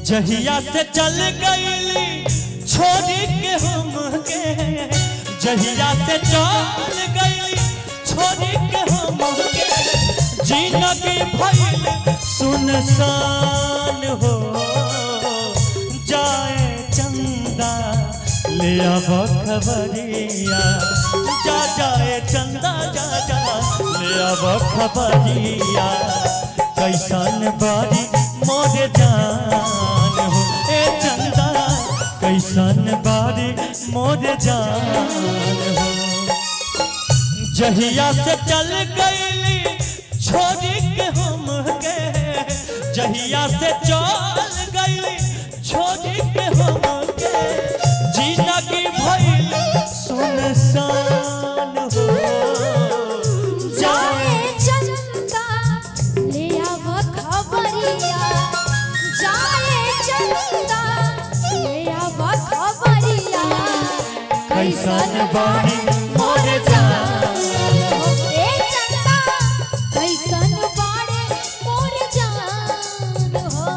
जहिया से चल गईली छोड़ी के हम के जहिया से चल गईली छोड़ी के हम के जिंदगी भइल सुनसान हो जाए चंदा ले अब खबरिया जा जाए चंदा जा जा ले अब खबरिया कैसन बारी मोर जान हो ए चंदा कैसन बारी मोर जान हो जहिया से चल गईली छोड़ी के हम के जहिया से चल गईली छोड़ी के हम के जिंदगी भइल सुनसान हो जाए चंदा ले आव खबरिया जाए चंदा ले आव खबरिया कैसन बारी मोर जान ए चंदा कैसन बाड़े मोर जान हो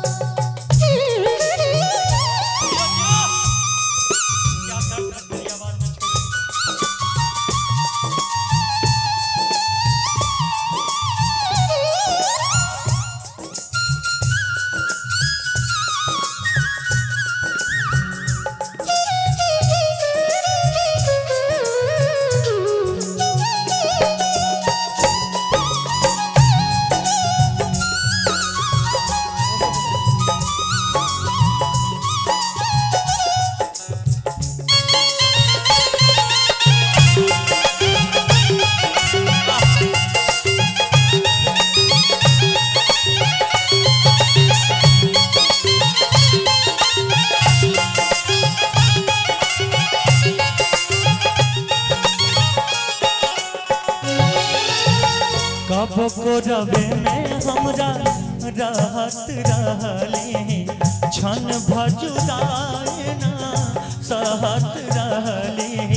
कब को रवे में हमरा रहत रहली क्षण भजुदाए ना सहत रहली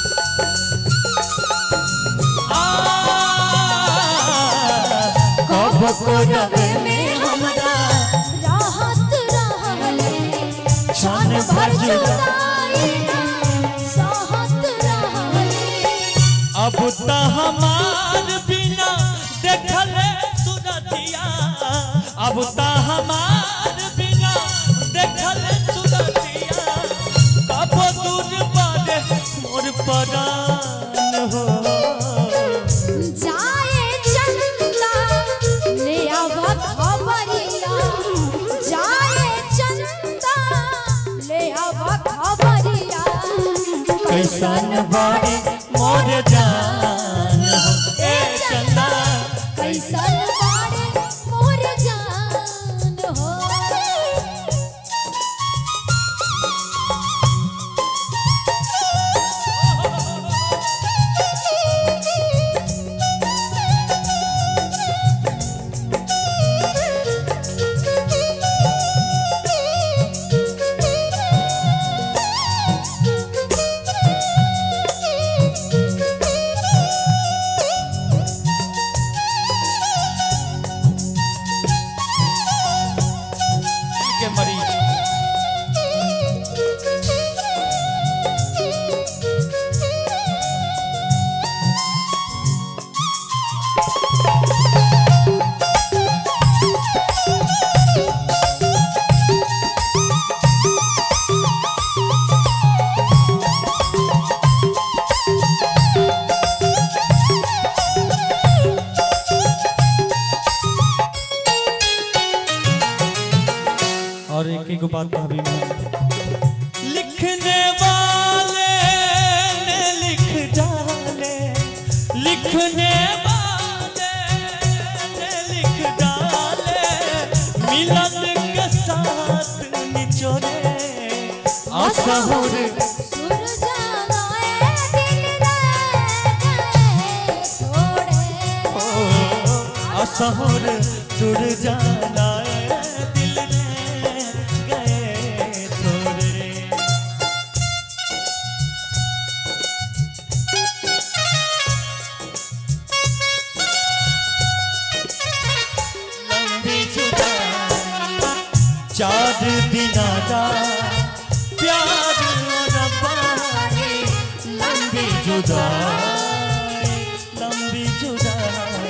आ, कब को रवे में हमरा राहत रहले क्षण भजुदाए साहत रहले अब त हमार बिना देखले सुरतिया अब त हमार बिना देखले सुरतिया कब दूर पर मोर परान हो जाए चंदा ले आव खबरिया जाए चंदा ले आव खबरिया कैसन बारी मोर जान हो ए चंदा कैसन बाड़े मोर जान हो के मरीज और एक एक बात भाभी लिखने वाले ने लिख डाले लिखने वाले ने लिख डाले मिलन के साथ निचोड़े असहुर सुर जाना ए दिल रे छोड़े असहुर जुड़ जाना है दिल में गए थोड़े लंबी जुदाई चार दिनादा प्यार और पारी लंबी जुदाई लंबी जुदाई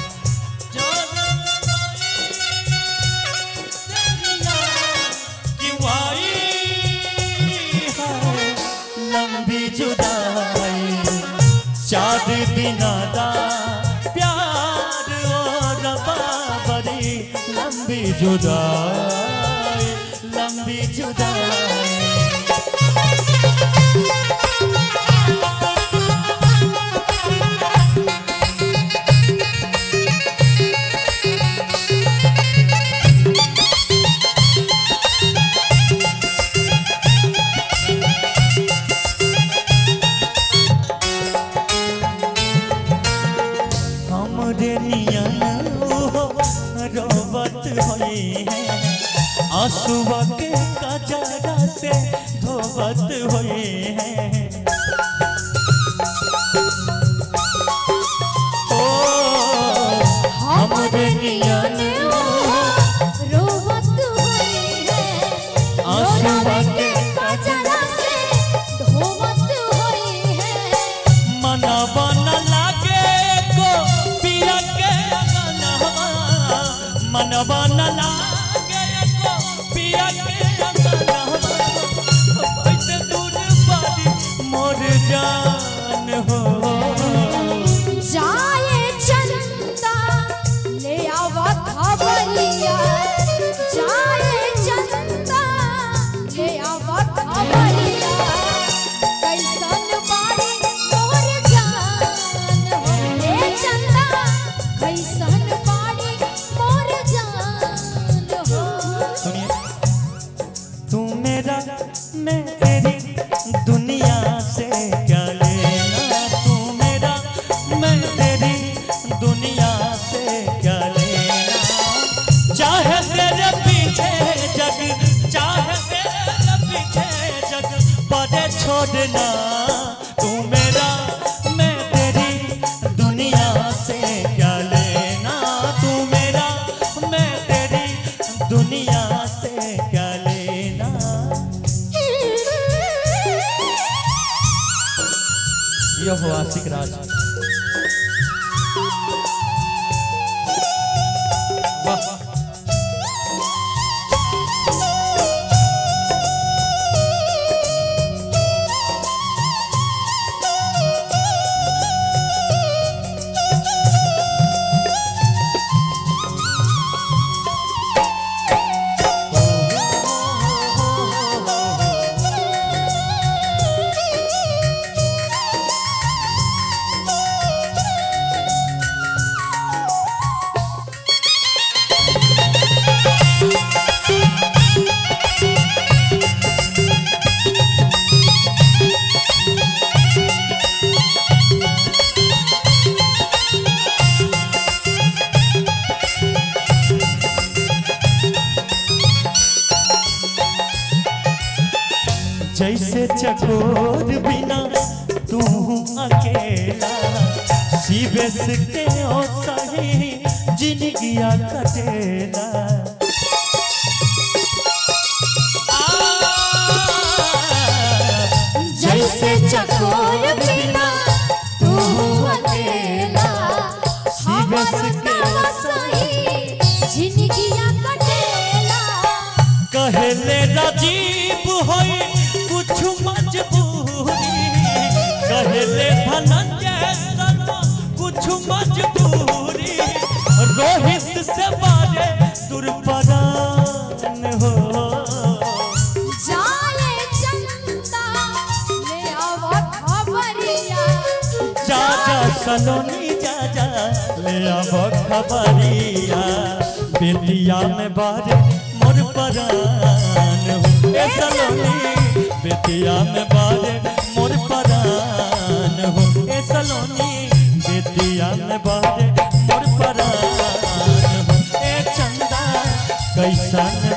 लंबी जुदाई चार दिना दा प्यार और बाबरी लंबी जुदाई लंबी जुदाई हमरे नियन ओहो रोवत होई है आंसुआ के कजरा से धोवत होई है ओ हमरे नियन ओहो रोवत होई है आंसुआ के कजरा से धोवत होई है मनवा न लागे को पिया के अगनवा मनवा न लागे को पिया के अगनवा कैसे दूर बारी मोर जान हो जाए चंदा ले आवा खबरिया जाए चंदा ले आवा खबरिया कैसन बाड़ी मोर जान हो ले चंदा कैसन बाड़ी मोर जान हो सुनिए तू मेरा मैं तेरी दुनिया से क्या लेना तू मेरा मैं तेरी दुनिया से क्या लेना चाहे तेरे पीछे जग चाहे तेरे पीछे जग पदे छोड़ना तू मेरा मैं तेरी दुनिया से क्या लेना तू मेरा मैं तेरी दुनिया से क्या लेना यह हो आशिक राज वाह जैसे चकोर बिना तू अकेला शिवेश के ओ सही जिंदगिया कटेला जैसे चकोर बिना तू अकेला शिवेश के ओ सही जिंदगिया कटेला कहले राजीव होई कुछ मजबूरी कहले धनंजय शर्मा कुछ मजबूरी रोहित से बारे दुर्परान हो जाए चंदा ले आवा खबरिया जा जा सलोनी जा जा ले आब खबरिया बेतिया में बारे मोर परान हो ए सलोनी बेतिया में बारे मोर परान हो ए सलोनी बेतिया में बारे मोर परान हो ए चंदा कैसन